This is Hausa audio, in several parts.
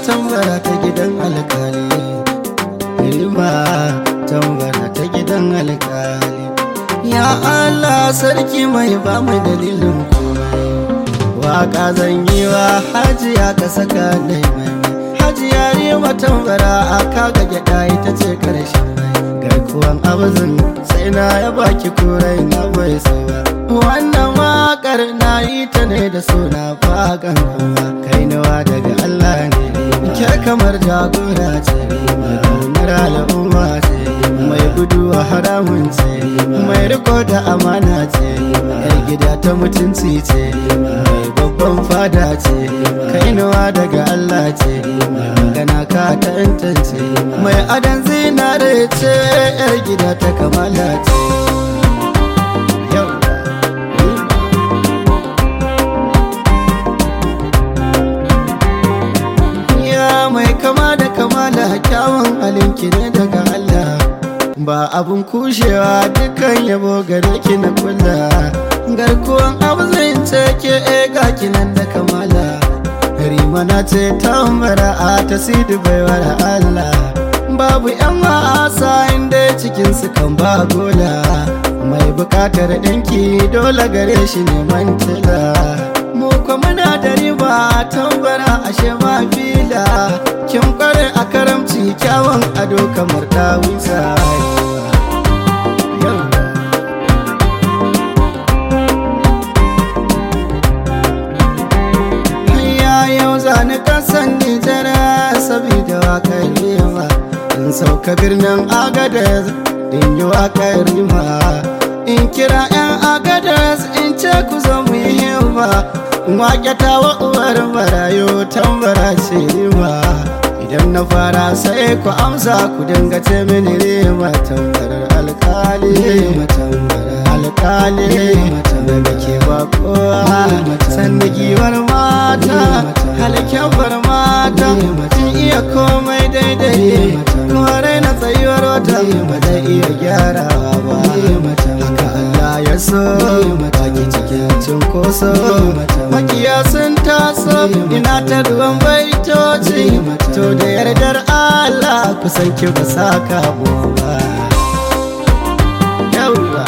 tambara ta gidan alkali rima tambara ta gidan alkali ya Allah sarki mai ba mu dalilin komai waka zan yi wa hajiya ka saka nai mai hajiya rima tambara a kaga gyada ita ce karshen mai garkuwan abuzin sai na ya baki kurai na bai sai ba wannan wakar na yi ta ne da suna fagan kuma kai nawa daga Allah ne ke kamar jagora ce mai al'umma ce mai gudu a haramun ce mai riko da amana ce yar gida ta mutunci ce mai babban fada ce kai nawa daga Allah ce mai magana ka tantance mai adan zinare ce yar gida ta kamala ce mai kama da kamala kyawun halinki ne daga Allah ba abun kushewa dukkan yabo gare ki na kula garkuwan abu zai ce ke ega kinan da kamala rimana ce tambara a ta sidi baiwar Allah babu yan wasa inda cikin su kan ba gola mai bukatar ɗinki dole gare shi neman tila mu kuma muna da riba tambara ashe ma fila kin kware a karamci kyawun ado kamar dawisa yau zani kasan nijara sabida wakar rima in sauka birnin agadez in yi wakar rima in kira 'yan agadez in ce ku zo mu yi himma wake ta wa uwar marayu tambara ce rima idan na fara sai ku amsa ku dinga ce mini rima tambarar alkali rima tambarar alkali daga ke ba kowa sannan giwar mata halkyawar mata kin iya komai daidai kuma raina tsayuwar wata ba zai iya gyarawa ba haka Allah ya so baki cikin cunkoso makiya sun taso ina ta ruwan baitoci to da yardar Allah kusan ki ba saka ba yauwa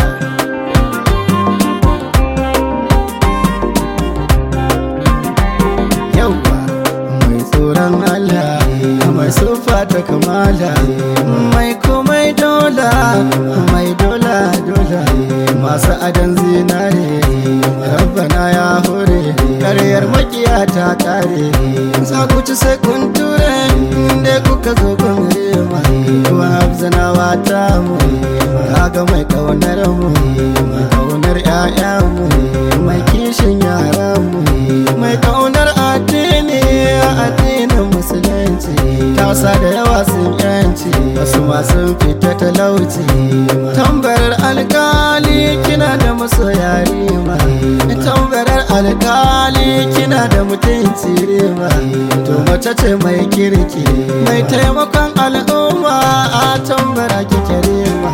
yauwa mai tsoron Allah mai sufa ta kamala mai komai dola mai dola dola masu adan zinare rabbana ya hore karyar makiya ta kare za ku ci sai kun ture inda kuka zo kun rema kuma hafzanawa ta mu ga mai kaunar mu mai kaunar 'ya'ya mu mai kishin yara mu mai kaunar addini addinin musulunci tausa da yawa sun yanci wasu masu fita talauci tambarar alkali kina da masoya rima tambarar alkali kina da mutunci rima to mace ce mai kirki mai taimakon al'umma a tambara kike rima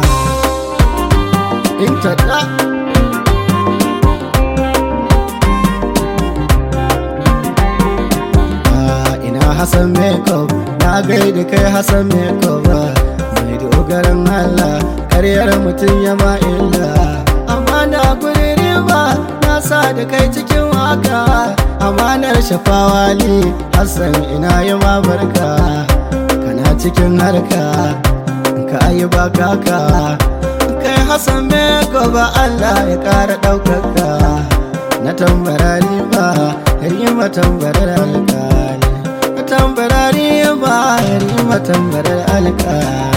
in ta da Hassan Makeup na gaida kai Hassan Makeup mai dogaran Allah karyar mutum ya ma illa amma na guri riba na sa da kai cikin waka amanar shafawali Hassan ina yi ma barka kana cikin harka ka yi ba kaka kai Hassan Makeup Allah ya kara ɗaukaka na tambara riba rima tambarar alƙali tambarari ba ya rima tambarar alƙali